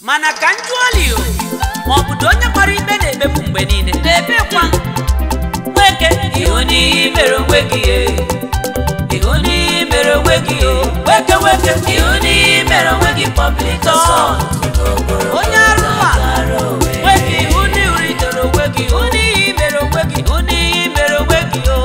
mana ka m jụọ li o ma ọ bụdo onye gbara ikpe na-ekpegbu mgbe niile na-ebekwa nweke ihu n'ihe mere onwe gị e. ihu n'ihe mere onwe gị e. weke weke ihu n'ihe mere onwe gị public assault n'okporo onye arụ a gara Owerri. nweke ihu n'ihu ritere onwe gị ihu n'ihi mere onwe gị ihu n'ihi mere onwe gị o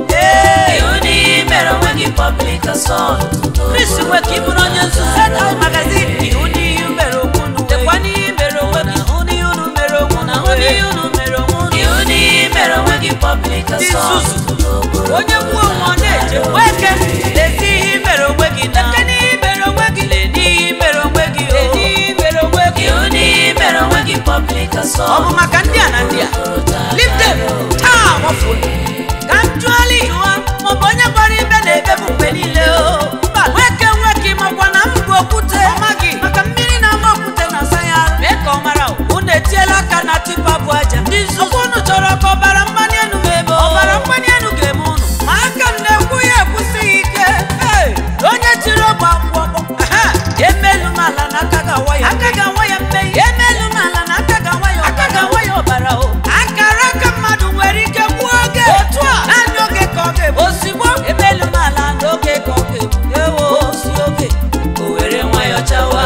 ee ihu n'ihe mere onwe gị public assault Chris nweke ịbụrụ onye nzuzu Headline magazine ihu n'ihi mere onwe unu dekwa n'ihi mere onwe gị ihu n'ihi unu mere onwe unu ihu n'ihi unu mere onwe unu ihu n'ihe mere onwe gị public assault nzuzu. n'okporo onye kwuo onwe ọ na-eche weke lezi ihe i mere onwe gị deke n'ihe i mere onwe gị lee n'ihe i mere onwe gị lee n'ihe i mere onwe gị ihu n'ihe mere onwe gị public ọ assault bụ maka ndị a na ndị a leave them taa wafuo ka m jụọla jụọ maọbụ onye gbara ibe na-ekpebu mgbe niile o mba nweke nweke makwa na m bụ okwute ọmaghị maka mmiri na-ama okwute na-asa ya arụ mee ka ọ mara o. unu etiela aka na tipa bụ aja ndị nzuzu unu chọrọ ka ọbara mgbali elu m ebe ọbara mgbali elu ga-eme unu ma aka m na-ekwu ya ekwusighị ike Hey! onye tiri ogbe akwụ ọkpọ Aha! emelu m ala na aka ga-awa ya aka ga-awa ya mmehie emelu m ala na aka ga-awa ya aka ga-awa ya ọbara o akara aka mmadụ nwere ike gbuo oge otu a naanị oge ka ọ ga-egbu ozugbo emelu m ala n'oge ka ọ ga-egbu ewo osi oge o were nwayọ chawa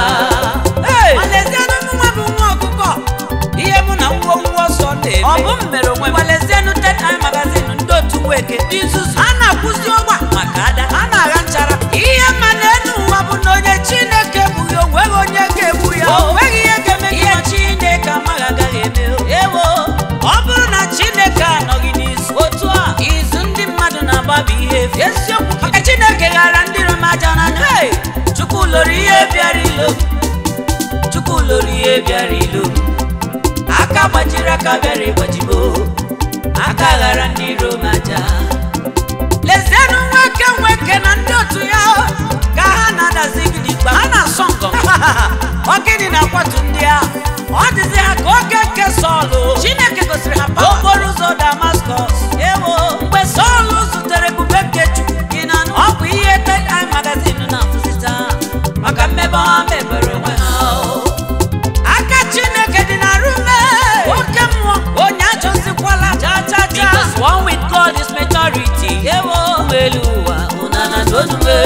Walezienụ nwa bụ nwa ọkụkọ ihe mụ na nwa nwa ọsọ na-eme ọ bụ m mere onwe m walezienụ tetime magazin ndị otu nweke ndị nzuzu a na-akwụzi ọgba maka ada a na-agha nchara ihe ma n'elu ụwa bụ na onye chineke egbughị o nweghị onye ga-egbu ya o nweghị ihe ga-eme gị ihe chineke amaghị agaghị eme o. ewo ọ bụrụ na chineke anọghị n'izu otu a izu ndị mmadụ na-agbabi ihe efu eziokwu maka chineke ghara ndị rom aja n'anya Hey! chukwu loro ihe bịara ilo chukwu loro ihe bịara ilo aka gbajiri aka bịara ịgbajibo aka ghara ndị iro m aja lezienụ nwoke nwoke na ndị otu ya ka ha na-adazi gidigba ha na-asọ ngọ ọ gịnị na-akwatu ndị a ọ dịzi ha ka oge nke sọlụ chineke gosiri ha pawa okporo ụzọ damaskọs ewo mgbe sọlụ zutere ebube nke chukwu gị na ọ bụ ihe tedai magazin na-afụzita maka mmebe ha mebere onwe ha o. aka chineke dị na rume oke mmụọ onye achọzikwala cha cha cha because one with god is majority ewo elu ụwa ụnana n'onume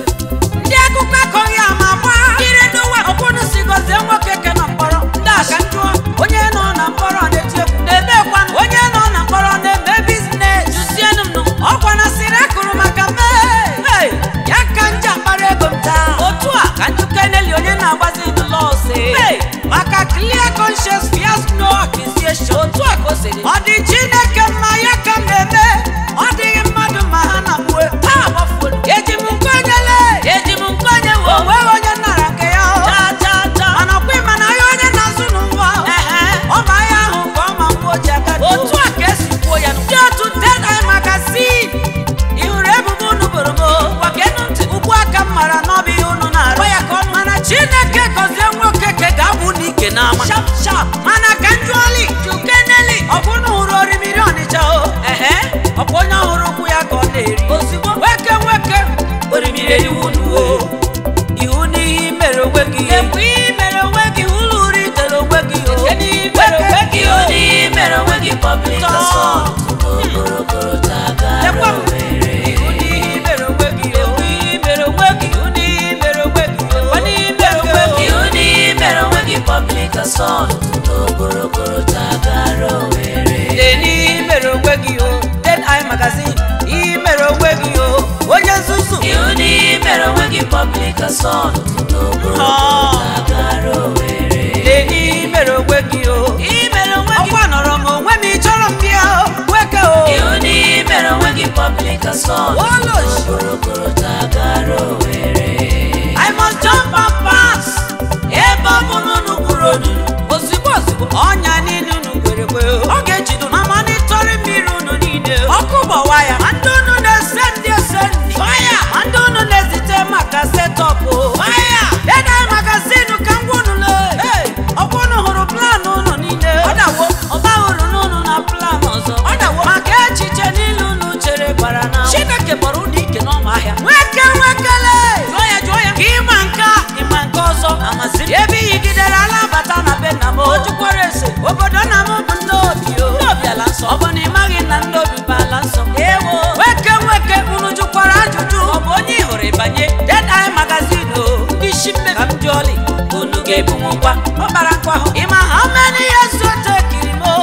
ndị akụkọ akọghị ama gba ire n'ụwa ọkwụnụ si gọzie nwoke ke na mkpọrọ ndị aka njụọ onye nọ na mkpọrọ na-eti egwu na-ebe kwanụ onye nọ na mkpọrọ na-eme biznes jụzienụ m nụ ọkwa na siri akụrụ maka mee Hey! ya ka nja mkpara ego m taa otu a ka njukeneli onye na-agbazi lọsi maka clear conscience fears no accusation otu a ka o siri ọ dị chineke mma ya ka m na-eme ọ dịghị mmadụ ma ha na mgbe ha agbafuo eji m nkonyele eji m nkonye wo onweghị onye nara nke ya o. cha cha cha mana ọkwa ịma na ahịa onye na-azụ n'ụwa ọ ma ahịa ahụ ka ọ ma mgbe o ji aka otu a ka esi kwuo ya ndị otu Deadline magazine ị hụrụ ebubo unu boro m gwakenu ntị ugbu aka m mara n'ọbụ ihe unu na-arụ ya ka ọnụ mana chineke gọzie nwoke ke ga-abụ n'ike n'ama shap shap mana ka njụọli jukeneli ọ bụ unu hụrụ orimiri ọnịcha o ehe ọ bụ onye ọhụrụ ụkwụ ya ka ọ na-eri ozugbo nwoke nwoke orimiri eriwu nuwo ihu n'ihe mere onwe gị ekwu ihe mere onwe gị ụlọ uri tere onwe gị o n'ihe mere onwe gị ihu o n'ihe mere onwe gị public Tọọ. assault n'okporo gara Lekwa m. Owerri ihu n'ihe mere onwe gị ekwu ihe mere onwe gị ihu n'ihe mere onwe gị ekwu n'ihe mere onwe gị ihu n'ihe mere onwe gị public assault n'okporo gara Owerri lee n'ihe mere onwe gị o Deadline magazine ihe mere onwe gị o onye nzuzu ihu n'ihe mere onwe gị public assault n'okporo Ah. gara Owerri lee n'ihe mere onwe gị o ihe mere onwe gị ọkwa nọrọ m onwe m ịchọrọ m bịa o nwoke o ihu n'ihe mere onwe gị public assault Wolosh. n'okporo gara Owerri I must jump and pass. Ebe ọ bụ na unu gwuru olulu ozugbo ozugbo ọnya niile unu kwere kwe ọ ga-ejido na manịtọrị mmiri unu niile ọkụ gbọwa ya ma ndị unu na-ese ndị ese ndị faya ma ndị unu na-ezite maka setọpụ faya Deadline magazine ka ngwa unu lee ọkwa unu hụrụ plan unu niile ọ dawo ọ bahụrụ n'unu na plan ọzọ ọ dawo maka echiche niile unu chere bara na Chineke kpọrọ unu ike n'ọma ahịa nweke nwekele jụọ ya jụọ ya ka ịma nke a ịma nke ọzọ amasịrị ebe iyigidere ala bata ga-ebunwukwa ọkpara nkwa ahụ ịma how many years o tekiri m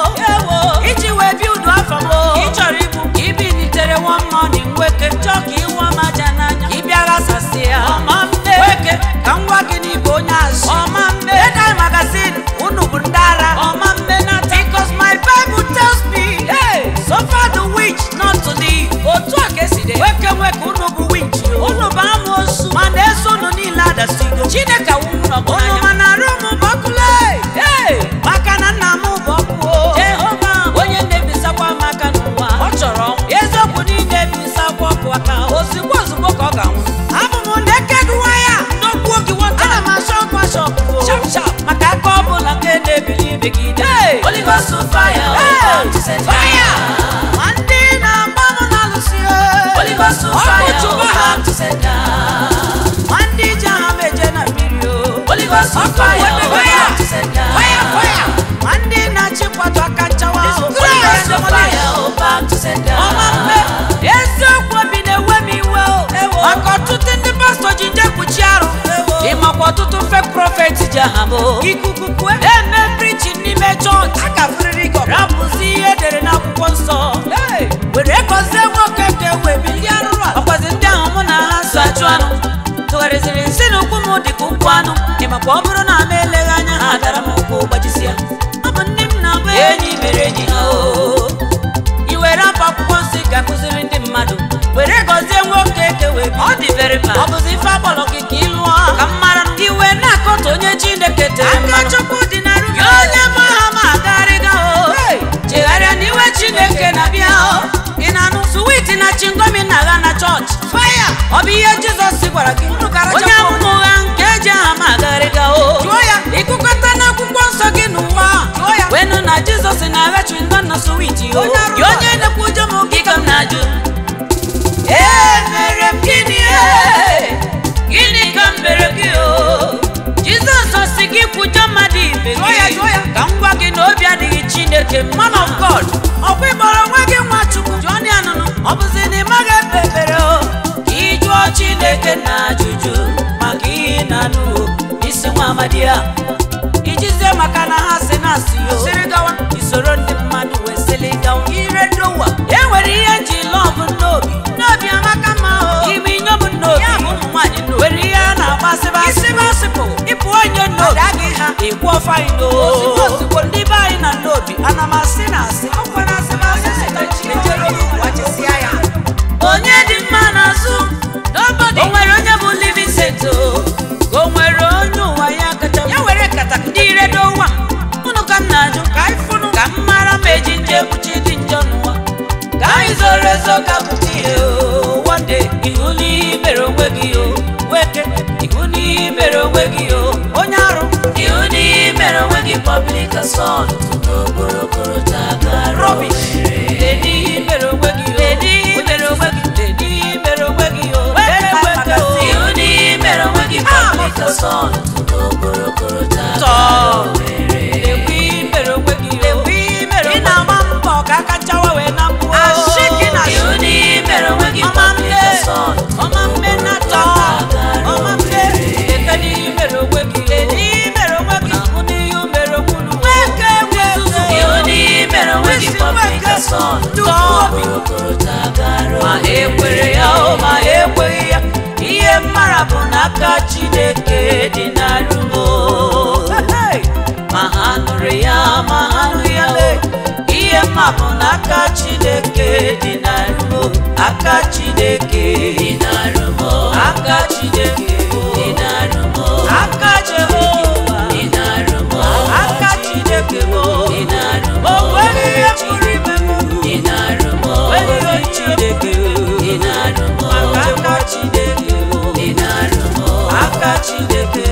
o iji wee bi udu afọ m ị chọrọ igbu ka ibi nitere one morning nweke chọọ ka ịwụ m aja n'anya ka ị bịa ghasasị ya ọma mbe nweke ka m gwa gị n'ibụ onye azụ ọma mbe Dekai magazine unu bụ ndị ara ọma mbe nata because my bible tells me hey, suffer the witch not to live otu a ka esi dị nweke nweke unu bụ witch unu bụ amoosu mana eso unu niile adasigo chineke wụrụ n'ọgụ unu mana arụ m bụ ọkụle hey, maka na nna m bụ ọkụ o. jehova onye na-ebisakwa m aka n'ụwa ọ chọrọ ọnwụ eziokwu niile ebisakwa ọkụ aka ozugbo ozugbo ka ọ ga-anwụ abụ m naked waya n'okwu oge nwata ana m achọ ọkwa shọpụ shap shap maka aka ọ bụla nke na-ebili megide Holy Ghost on fire, Holy Ghost to set fire fire. ma ndị na-agba m na-alụsị Holy Ghost on Ọ bụ fire, Chukwu Holy ha. Ghost to set down. ma ndị ji aha m eje na mmiri o Holy Ghost on Ọkụ fire, webe Holy fire. Ghost to set down. fire fire ma ndị na-achịkwado aka nchawa ahụ Holy Ghost on fire, Holy Ghost to set ọma mgbe down. eziokwu obi na-ewe m iwe o maka ọtụtụ ndị pastọ ji nje kpuchi arụ ịmakwa ọtụtụ fek prọfet ji aha m ikuku kue na-eme prichin n'ime chọọchị akafuriri rapụzi ihe edere n'akwụkwọ nsọ were gọzie nwoke ka wee bilie arụrụ a ọkwazi ndị ahụ mụ na ha so achụ anụ tụgharịziri nsị na ụkwụ m dị ka ụkwụ anụ ịmakwa ọ bụrụ na m eleghị anya ha dara m ụkwụ gbajisịa ọ bụ ndị m na-abụ enyi mere enyi ha o i were afọ akwụkwọ nsọ ị ga-akụziri ndị mmadụ were gọzie nwoke eke wee bi. ọ dị very bad. ọ bụzi ife akpọrọ gị ka ị lụọ ka m mara iwe na-akọta onye chineke tere mmanụ chukwu dị na gị onye ma ha ma agagharịga o chegharịa n'iwe chineke na-abịa o ị na-anụ suwiti na chingomi na-agha na chọọchị faya ọ bụ ihe jizọs gwara gị onye amụma ụgha nke eji aha ma agagharịga o jụọ ya ịkụkọta n'akwụkwọ nsọ gị n'ụwa wenu na jizọs na-agha chingom na suwiti o gị onye na-ekwu ụjọ m gị ka m na-ajụ ee mere m gịnị ee? gịnị ka m mere gị o jizọs si gị kwujọ mmadụ ibe gị ka m gwa gị na obi adịghị chineke man of god ọkwa ịkpọrọ onwe gị nwa chukwu jụọ ndị anụnụ ọ bụzi na ị maghị ekpe ekpere o ka ị jụọ chineke na ajụjụ maka ihe ị na-anụ o isi nwa amadi ya ijizie maka na ha si na asị o siri gawa isoro ndị mmadụ wee sili gawa ire dowa e nwere ihe nji lọbụ n'obi n'obi amaka mma o ime inyom n'obi ya bụ ụmụ nwaanyị n'obi nwere ihe a na-agbasịba isi basịpụ ịpụ onye n'obi adịghị ha ịkwụ ọfa anyị n'obi ozugbo ndị be anyị na n'obi ana m asị na asị ọkwa na asị na asị sị na chinechere okwu wachịsịa ya onye dị mma n'azụ nobody o nwere onye bụ living seto o nwere onye ụwa ya kacha ya were kata ndị redo ụwa unu ka m na-ajụ ka anyị fụnụ ka m mara ma eji nje ekpuchi dị njọ n'ụwa ka anyị zoro ezo ka pụta ihe o wande ihu n'ihe mere onwe gị o weke ihu n'ihe mere onwe gị o onye arụ Ihu n'ihe mere onwe gị public assault n'okporokoro tagara rọbish dedi ihe mere onwe gị o dedi ihe mere onwe gị dedi ihe mere onwe gị o weke weke o Ihu n'ihe mere onwe gị public assault n'okporokoro tagara tọọ lekwe ihe mere onwe gị o lekwe ihe mere ị na-agba mbọ ka aka chawa wee na mgbuo ashị gị na Ihu n'ihe mere onwe gị ọma public mbe assault ọma mbe na tọ ọma mbe eke n'ihe mere onwe gị edi ihe mere onwe gị ahụ n'ihe mere onwe unu weke weke Ihu n'ihe mere onwe gị public assault n'okporokoro tagara ma ha ekwere ya o ma ha ekweghị ya ihe mara bụ n'aka chineke dị n'arụmo ma ha nụrụ ya ma ha nụrụ ya o ihe mma bụ n'aka chineke dị n'arụmo aka chineke dị n'arụmọ aka chineke dị n'arụmọ aka jehova dị n'arụmọ aka chineke bụ dị n'arụmọ o nweghị ihe pụrụ ime m dị n'arụmọ nweghị ihe chineke dị n'arụmọ maka aka chineke dị n'arụmọ aka chineke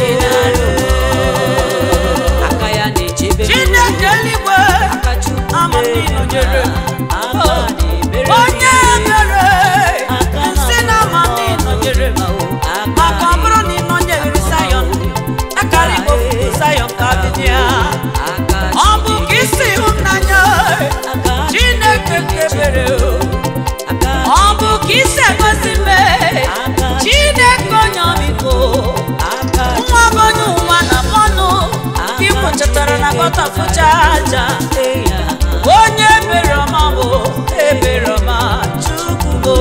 aka ya na-echebe m chineke eluigwe aka chukwu ama m ịnọnyere m aka na-ebere m onye mere nsị na ama m ịnọnyere m maka ọ bụrụ na ịnọnyere sayọn akara igbo fufu sayọn ka dị ya aka ọ bụ ka isi hụ m n'anya aka chineke kebere aka ọ bụ ka isi egosi mme chineke onye ọmịiko aka nwa bụ onye ụwa na ịkpọtọfụcha aja onye ebere ọma bụ ebere ọma chukwu bụ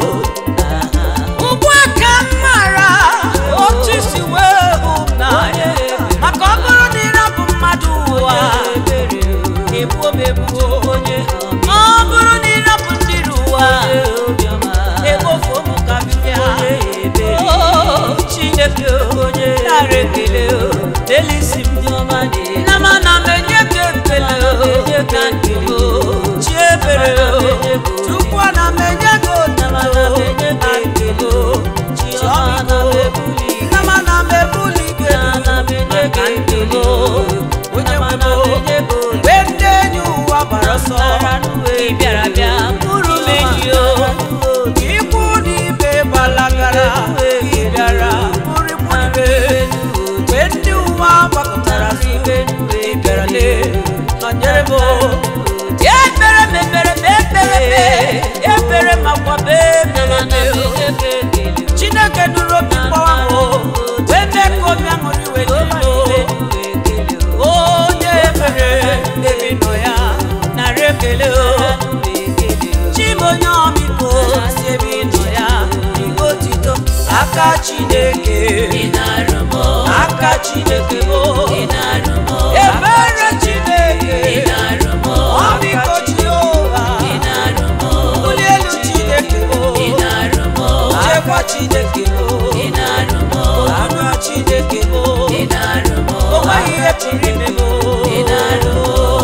ugbu a ka m mara otu isi wee hụ m n'anya maka ọ bụrụ na ịrapụ mmadụ ụwa ebuo m ebuo ọ bụrụ na ịrapụ ndị ụwa egbofuo m ka m bịa Oh, chineke onye nara ekele delisi m nna m ana m enye gị ekele ka nkele chi ebere chukwu ana m enye gị otuto na nkele chi ọmịiko nna m ana m ebuli gị elu ka nkele onye nwe m mgbe ndị enyi ụwa gbara ọsọ ị bịara bịa bụrụ m enyi o ikwu n'ibe gbalagara ị bịara bụrụkwu ibe mgbe ndị ụwa gbakọtara n'ibe ị bịara lee nọnyere m ekpere m ekpere m ekpere m ekpere m akwa m ekpere m chineke duru obi mgbawa m wee mee ka obi aṅụrị wee dị m onye ekpere ebi nọ ya nara ekele o chimonye ọmịiko si ebe ị nọ ya ihe otito aka chineke aka chineke o ebere chineke ọmịiko jehova mbuli elu chineke o chekwa chineke o ọnụ chineke o o nweghị ihe pụrụ ime m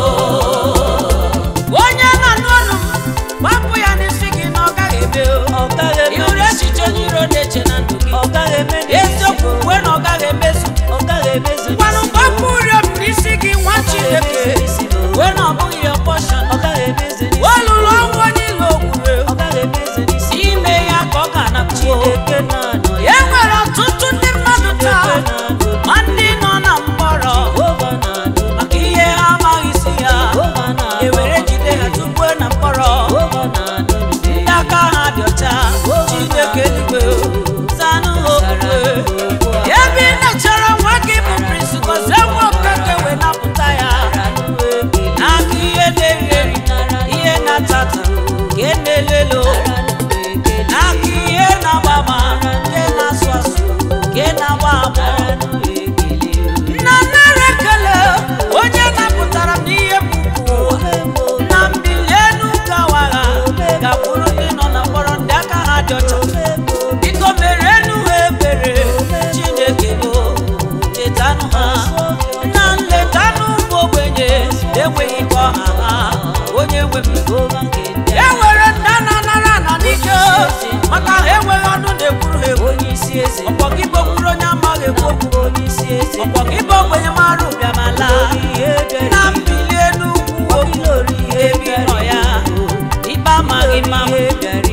onye na-anụ ọnụ m gbapụ ya n'isi gị na ọ gaghị eme o iwere echiche onye iro na-eche na ndụ gị eziokwu kwe na ọ gaghị emezu ngwanụ gbapụ ụrịọ m n'isi gị nwa chineke kwe na ọ bụghị ya pọshọn olulu ọnwụ onye ilo okwure ime ya ka ọ ga-anapụ e nwere ọtụtụ ndị mmadụ taa ma ndị nọ na mkpọrọ maka ihe ha amaghị isi ya ewere jide ha tupu na mkpọrọ ndị aka ha dị ọcha chineke eluigwe zanụ ha okwukwe ebe ị nechara nwa gị bụ prince gozie nwa okeke wee napụta ya n'aka ihe na-eri eri ihe na-atata ka e na-elelo n'aka ihe na-agba agba nke na-asụ asụ nke na-agba agba nna nara ekele onye napụtara m n'ihe mkpu na mbili elu gawara gakwuru ndị nọ na mkpọrọ ndị aka ha dị ọcha biko mere enu ha ebere chineke bụ chetanụ ha na nletanụ ụmụ ogbenye enweghị ka ọha ha onye nwe m e nwere nna na-anara na n'ike maka ha enweghị ọnụ na-ekwuru ha ekwu ọkpọ gị gbogburu onye amaghị ekwu okwu ọkpọ gị bụ ogbenye mara ụbịamala na mbili elu ugwu ebi nọ ya ikpe amaghị mma m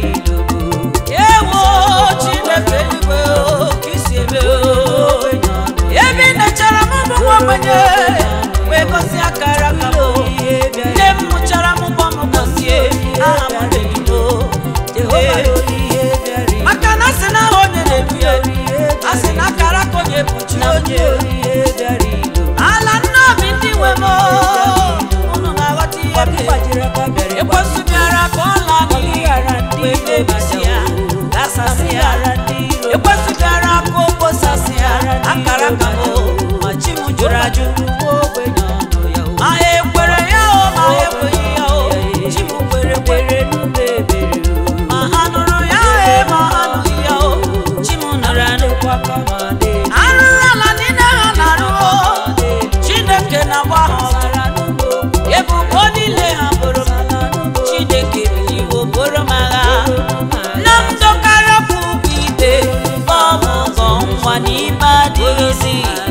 ewo chineke eluigwe o, ka isi eme o. ebe ị nechara m bụ nwa ogbenye wee gosi akara aka m nne m mụchara m ụgbọ m gosie aha m na-ebido maka na asị na aha onye na-edu ya asị na akara aka onye bụchi onye ala nne obi ndị nwe m unu na-aghọta ihe m ekwesị bịara ka ọ laa n'iyi wee mebisi ya gasasị ya ekwesị bịara ka o kposasị ya akara aka m ma chi m jụrụ ajụ ma ha ekwere ya o ma ha ekweghị ya o chi m kwere kwere ma ha nụrụ ya e ma ha nụghị ya o chi m nụrụ anụ arụrụ ala niile ha na-arụ o chineke na-agba ha ọgụ ebubo niile ha bụrụ m chineke biliwo bụrụ m agha nna m dọkara bụ ụgwọ ikpe ọ bụ ụgọ nwa n'ime adịghịzi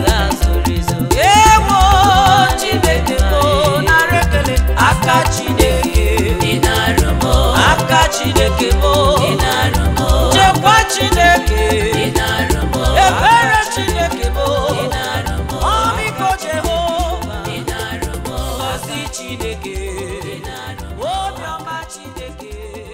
ewo chineke bụ nara ekele aka chineke aka chineke bụ chekwa chineke ebere chineke bụ ọmịiko jehova ngọzi chineke obiọma chineke